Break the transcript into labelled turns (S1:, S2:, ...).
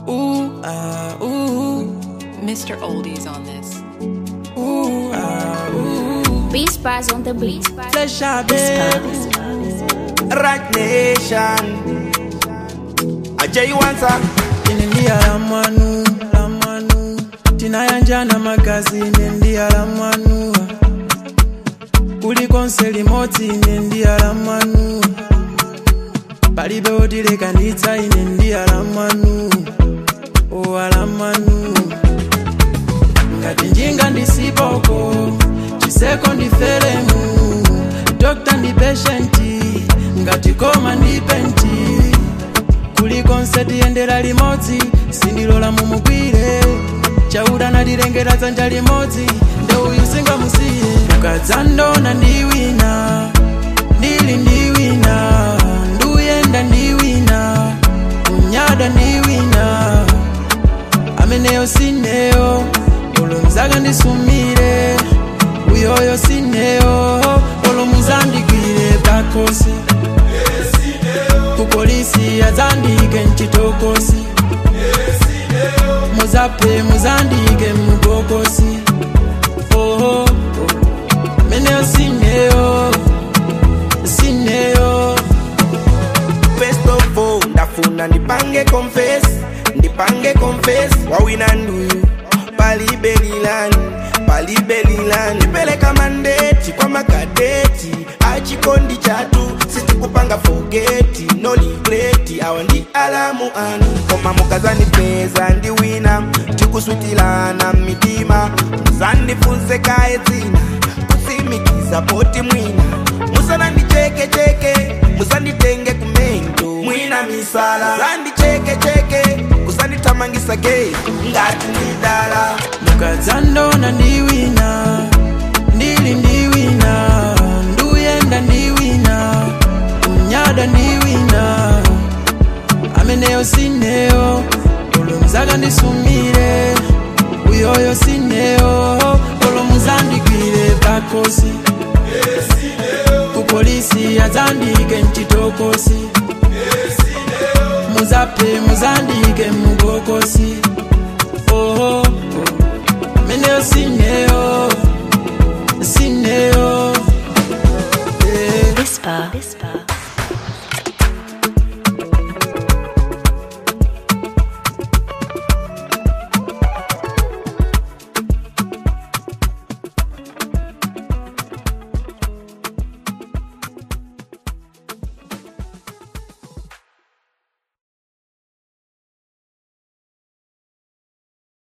S1: Ooh, ah, ooh,
S2: Mr. Oldies on this.
S1: ooh, ah, ooh.
S3: Beat Spies on the beat.
S1: Flesh out, baby.
S4: Right Nation. Ajay Wansa.
S1: Inendia la mwanu, la mwanu. Tinayanjana magazi inendia la mwanu. Kuliko nseli moti inendia la mwanu. Palibe otileka nditsa inendia la mwanu. Owa la mwanu. Ngati njinga ndisipoko, chiseko ndifelemu. Dokta ndi patienti, ngati koma ndi penti. kuliko nsatiyendera limodzi sindilola mumugwire chauda nalilengera dzanja limodzi nde uyu singamusiye ukadzandona ndi wina ndili ndi wina nduyenda ndi wina unyada ndi wina ameneyo sineyo olo mzaka ndisumire uyoyo sineyo olo muzandigwire pakosi kupolisi azandike mchitokosi muzape muzandike mubokosi oho meneyo sineyo sineyo
S4: First of all, ndafuna ndipange confess, ndipange confess, wawina nduyu palibelilani palibelilani ndipeleka mandeti kwa makadeti achikondi chatu sitikupanga fogeti no ligreti awa ndi alamu anu koma mukazandipeza ndi wina tikuswitilana mitima muzandifunse kaye dzina kusimikiza poti mwina musanandichekecheke musanditenge kumento mwina misala zandichekecheke kusandithamangisa gei ngati ndidala
S1: mukadzandona ndi wina ndili ndi wina nduyenda ndi wina unyada ndi wina ameneyo sineyo olo mzaka ndisumire uyoyo sineyo olo muzandigwire pakosi kupolisi azandike mchitokosi muzape muzandike mubokosi